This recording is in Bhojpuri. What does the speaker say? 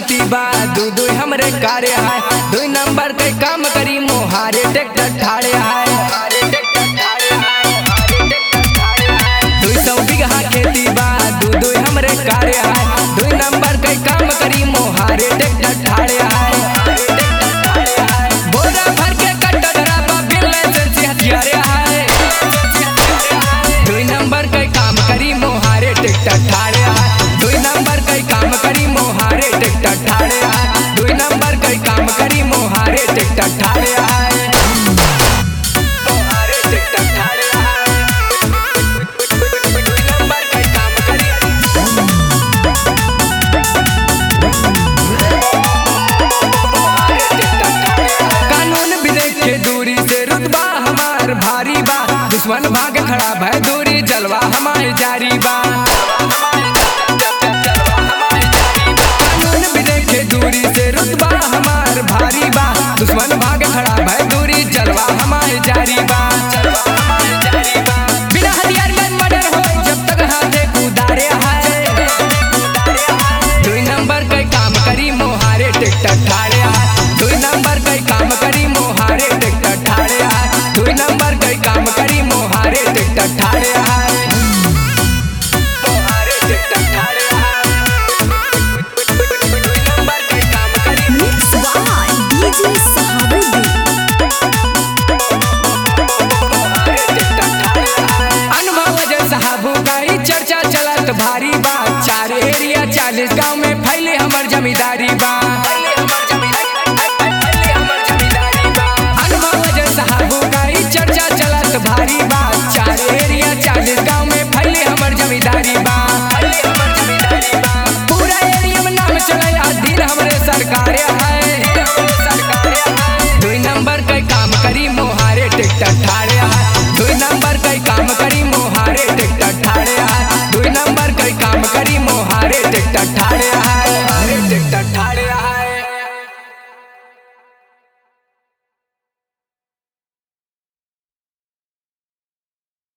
खेती बा दू दू हमरे कार्य है दू नंबर के काम करी मोहारे ट्रैक्टर ठाड़े है दू सौ बीघा खेती बा दू दू हमरे कार्य है दू नंबर के काम करी मोहारे ट्रैक्टर ठाड़े है बोरा भर के कटरा बा बिल लाइसेंस हथियारे है दुई नंबर के काम करी मोहारे टिकट ठाड़े है दुई नंबर के काम करी मोहारे टिकट ठाड़े है दुई नंबर के काम करी मोहारे टिकट ठाड़े है मोहारे टिकट ठाड़े है दुई नंबर के काम करी कानून विवेक के दूरी से रुतबा हमार भारी बा दुश्मन भाग खड़ा भय दूरी जलवा हमार जारी बा कानून विवेक के दूरी से रुतबा हमार भारी बा दुश्मन भाग खड़ा भय दूरी जलवा हमार जारी बा बिना हथियार में मर्डर हो जब तक हाथे कुदारे है दुई नंबर के काम करी मोहारे टिकट ठाड़े है दुई नंबर के काम करी मोहारे टिकट ठाड़े है दुई नंबर के काम करी मोहारे टिकट ठाड़े है मोहारे टिकट ठाड़े है दुई नंबर के काम करी Mix by DJ Sahabuddin. अनुभव जय साहबू का ही चर्चा चलत भारी बा चार एरिया चालीस गांव में फैले हमर जमींदारी बा